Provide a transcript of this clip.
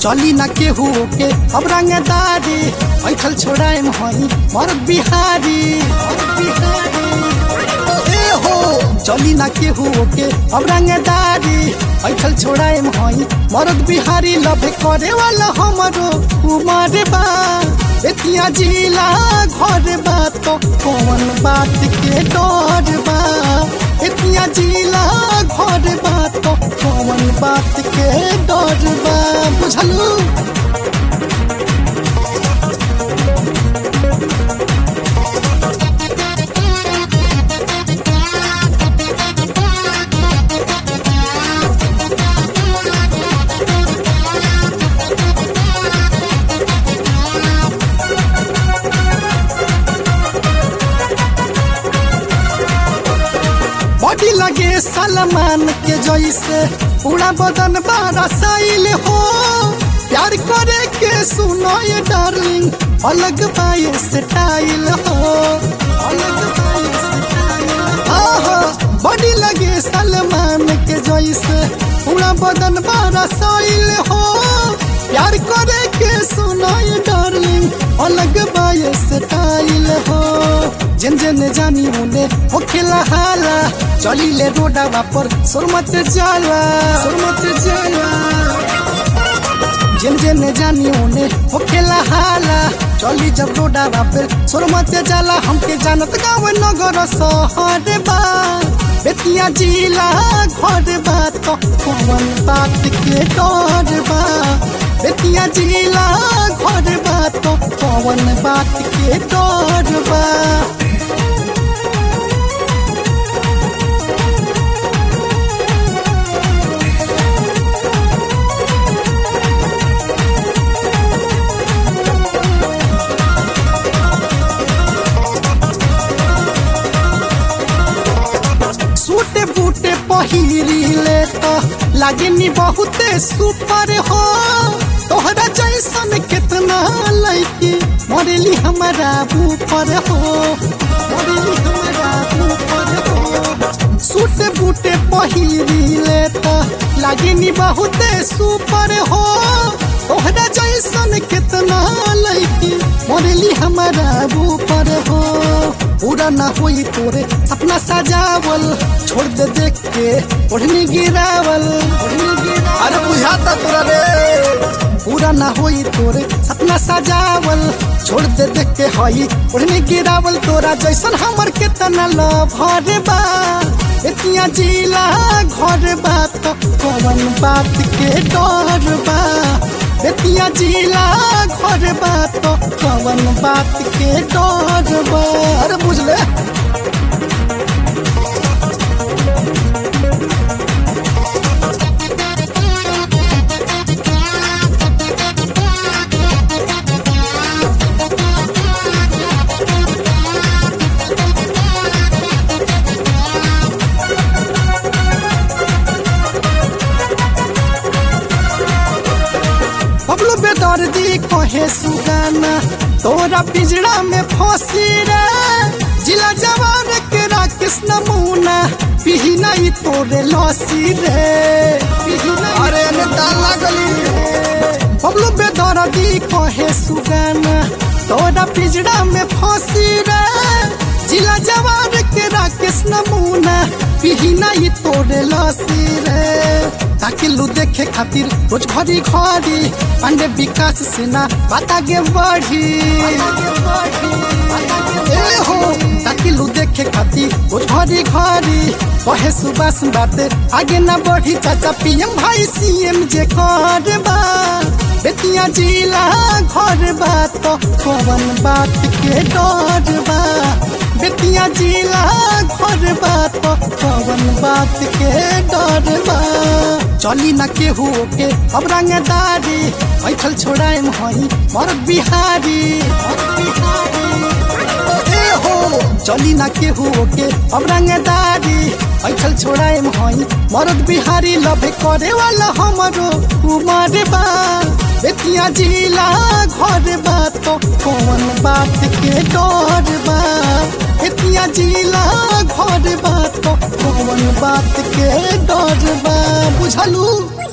चली ना केहू के अब रंगदारी ऐठल छोड़ाए हई मरद बिहारी मरद बिहारी ए हो चली ना केहू के अब रंगदारी ऐठल छोड़ाए हई मरद बिहारी लभे करे वाला हमरो उमर बा बेतिया जिला घर बा तो कौन बात के डर बा बेतिया जिला घर बा तो कौन बात के डर बा बुझलू बॉडी लगे सलमान के जैसे पूरा बदन बारा साइल हो प्यार करे के सुनो ये डार्लिंग अलग पाए स्टाइल हो अलग पाए स्टाइल आहा बॉडी लगे सलमान के जैसे पूरा बदन बारा साइल हो प्यार करे के सुनो ये डार्लिंग अलग पाए स्टाइल हो जिन जिन जानी उने हो खेला हाला चली ले रोडा पर सुरमत जाला सुरमत जाला जिन जिन जानी उने हो खेला हाला चली जब रोडा पर सुरमत जाला हमके जानत गाँव नगर शहर बा बेतिया जिला घर बा तो कौन बात के डर बा बेतिया जिला घर बा तो कौन बात के डर बा सूटे बूटे पहिरी ले तो लागनी बहुते सुपर हो तोहरा जैसन कितना लड़की मरेली हमारा ऊपर हो मरेली हमारा ऊपर हो सूटे बूटे पहिरी ले तो लागनी बहुते सुपर हो तोहरा जैसन कितना लड़की मरेली हमारा ऊपर हो पूरा ना होई तोरे सपना सजावल छोड़ दे देख के ओढ़नी गिरावल ओढ़नी गिरावल अरे बुझाता तोरा रे पूरा ना होई तोरे सपना सजावल छोड़ दे देख के हई ओढ़नी गिरावल तोरा जैसन हमर केतना लभर बा एतिया जिला घर बा तो कौन बात के डर बा बेतिया जिला घर बा तो कौन बात के डर बा अरे बुझ ले बबलू बेदर्दी कहे सुगाना तोरा पिंजरा में फंसी रे जिला जवान के राकेश नमूना पिही नहीं तोरे लसी रे पिही नहीं अरे ने ताल लागली बबलू बेदर्दी कहे सुगाना तोरा पिंजरा में फंसी रे जिला जवान के राकेश नमूना पिही नहीं तोरे लसी रे ताकि लू देखे खातिर रोज घड़ी घड़ी पांडे विकास सेना बात आगे बढ़ी ए हो ताकि लू देखे खातिर रोज घड़ी घड़ी कहे सुबास बाते आगे ना बढ़ी चाचा पीएम भाई सीएम जे कर बा बेतिया जिला घर बा तो कौन बात के डर बा बेतिया जिला घर बा तो कौन बात के डर बा चली ना केहू के अब रंगदारी ऐठल छोड़ाए हई मरद बिहारी मरद बिहारी ए हो चली ना केहू के अब रंगदारी ऐठल छोड़ाए हई मरद बिहारी लभे करे वाला हमरो उमर बा बेतिया जिला घर बा तो कौन बात के डर बा बेतिया जिला घर बा तो कौन बात के डर बा बुझलू